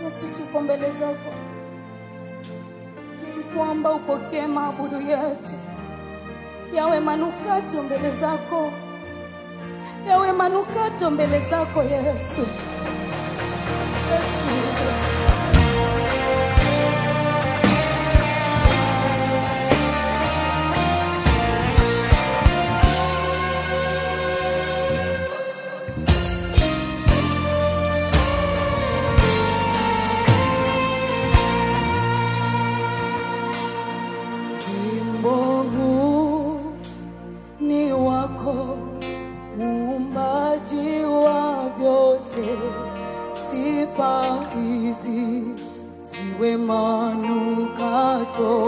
Yesu, tuko mbele zako, tulikuomba upokee maabudu yetu, yawe manukato mbele zako, yawe manukato mbele zako Yesu. Yes, Jesus. Wimbo huu ni wako, muumbaji wa vyote. Sifa hizi ziwe manukato.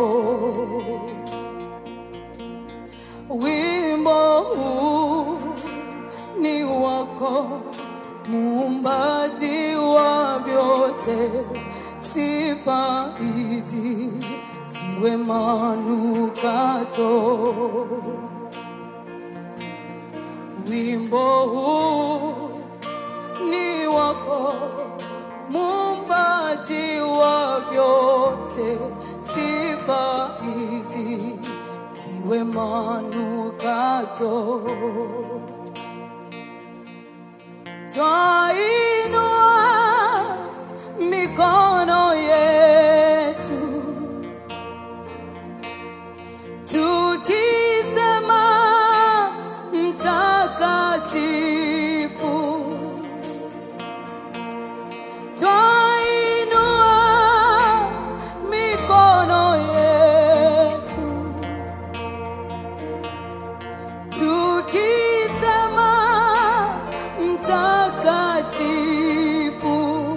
Wimbo huu ni wako, muumbaji wa vyote. Sifa hizi ziwe manukato. Wimbo huu ni wako, muumbaji wa vyote. Sifa hizi ziwe manukato. Twainua mikono yetu tukisema mtakatifu, twainua mikono yetu tukisema mtakatifu.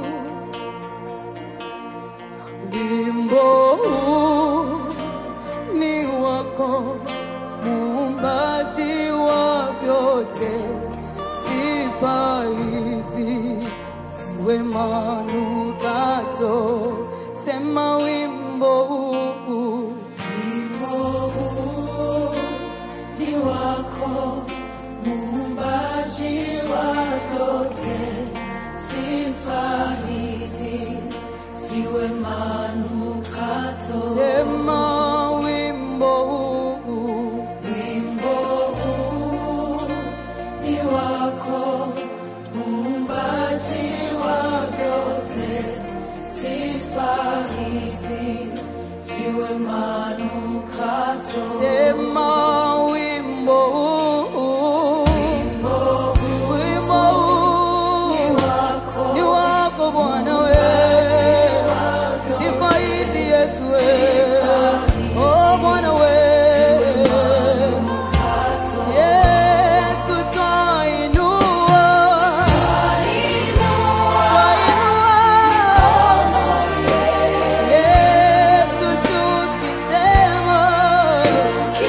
Wimbo huu ni wako, muumbaji wa vyote. Sifa hizi ziwe manukato. Sema wimbo huu, wimbo huu ni wako, muumbaji wa vyote. Sifa hizi ziwe manukato. Sema wimbo huu, wimbo huu ni wako, muumbaji wa vyote. Sifa hizi ziwe manukato. Sema wimbo huu, wimbo huu ni wako, ni wako Bwana wewe. Sifa hizi Yesu wewe. Oh Bwana wewe. Yesu twainua. Twainua. Yesu tukisema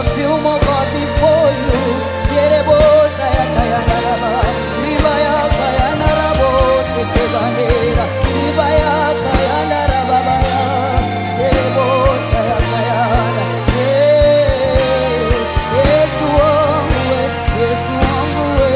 perfume, oh God, before you. Yerebosa yakayanaraba, riba yakayanarabo, sesebandera, riba yakayanarababaya, serebosa yakayana. Eh, Yesu wangu we, Yesu wangu we.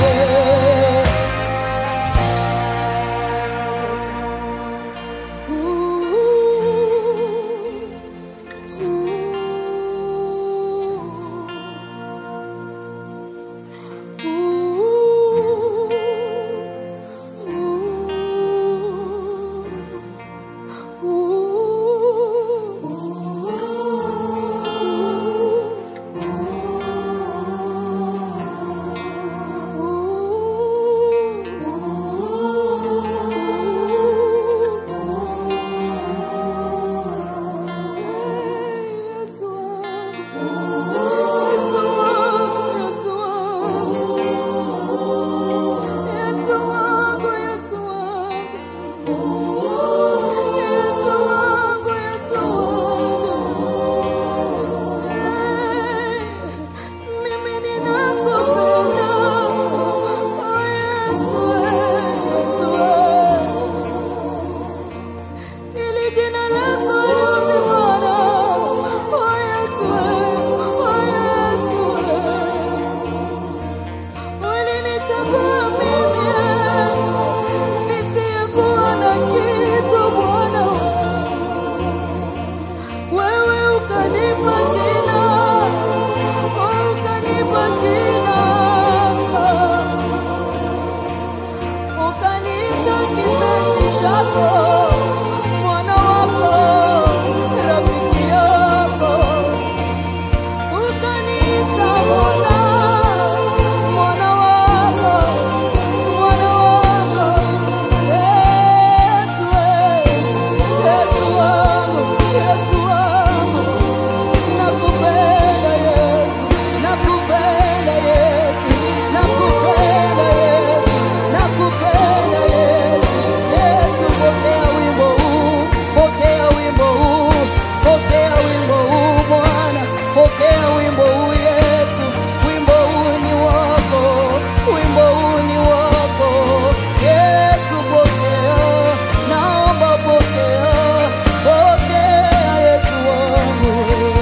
Ili jina lako liwe Bwana. Oh, Yesu, oh, Yesu. Ulinichagua mimi nisiyekuwa na kitu Bwana, wewe ukanipa jina, oh, ukanipa jina, ukaniita kipenzi chako, mwana wako, rafiki yako ukaniita Bwana, mwana wako, mwana wako. Yesu, Yesu wangu, Yesu wangu, nakupenda Yesu, nakupenda Yesu, nakupenda Yesu, nakupenda Yesu. Yesu, pokea wimbo huu, pokea wimbo huu, pokea wimbo huu Bwana, pokea wimbo huu Yesu, wimbo huu ni wako, wimbo huu ni wako Yesu, pokea, naomba pokea, pokea Yesu wangu,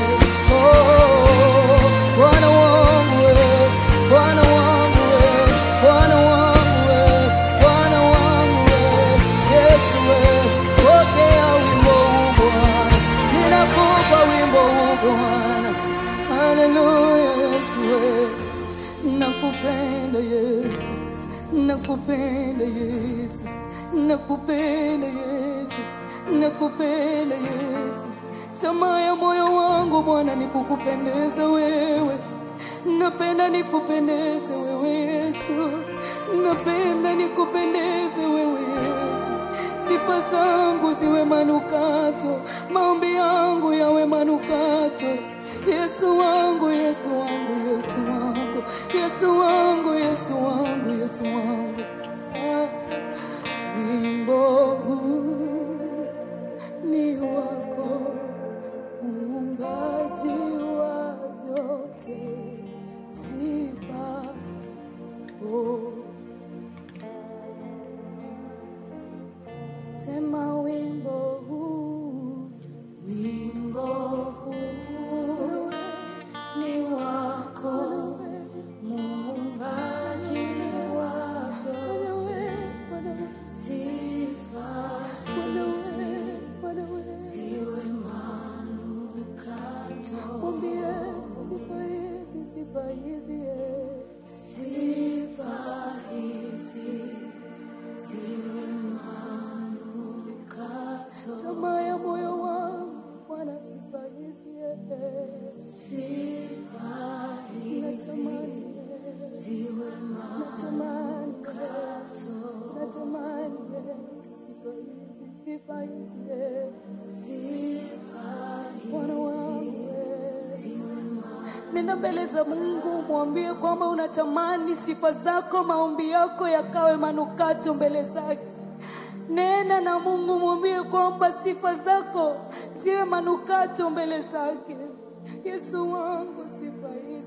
oh, Bwana wangu we, Bwana wangu we, Bwana wangu we, Bwana wangu we, Yesu we, pokea wimbo huu Bwana, ninakupa wimbo huu Bwana, haleluya Yesu we, nakupenda Yesu, nakupenda Yesu, nakupenda Yesu, nakupenda Yesu. Tamaa ya moyo wangu Bwana ni kukupendeza wewe, napenda nikupendeze wewe Yesu, napenda nikupendeze wewe Yesu. Sifa zangu ziwe manukato, maombi yangu yawe manukato. Yesu wangu, Yesu wangu, Yesu wangu, Yesu wangu, Yesu wangu, Yesu wangu. Ah, Wimbo huu ni wako, muumbaji wa yote, sifa oh. Sema wimbo huu, wimbo huu ni wako, muumbaji wa vyote, sifa ziwe manukato. Mwambie sifa hizi, sifa hizi, eh. sifa hizi ziwe manukato. Tamaa ya moyo wangu Bwana, sifa hizi eh. sifa hizi ziwe manukato. Natamani Yesu, sifa hizi, sifa hizi eh. Bwana wangu eh. Nenda mbele za Mungu, mwambie kwamba unatamani sifa zako, maombi yako yakawe manukato mbele zake. Nena na Mungu, mwambie kwamba sifa zako ziwe manukato mbele zake. Yesu wangu, sifa hizi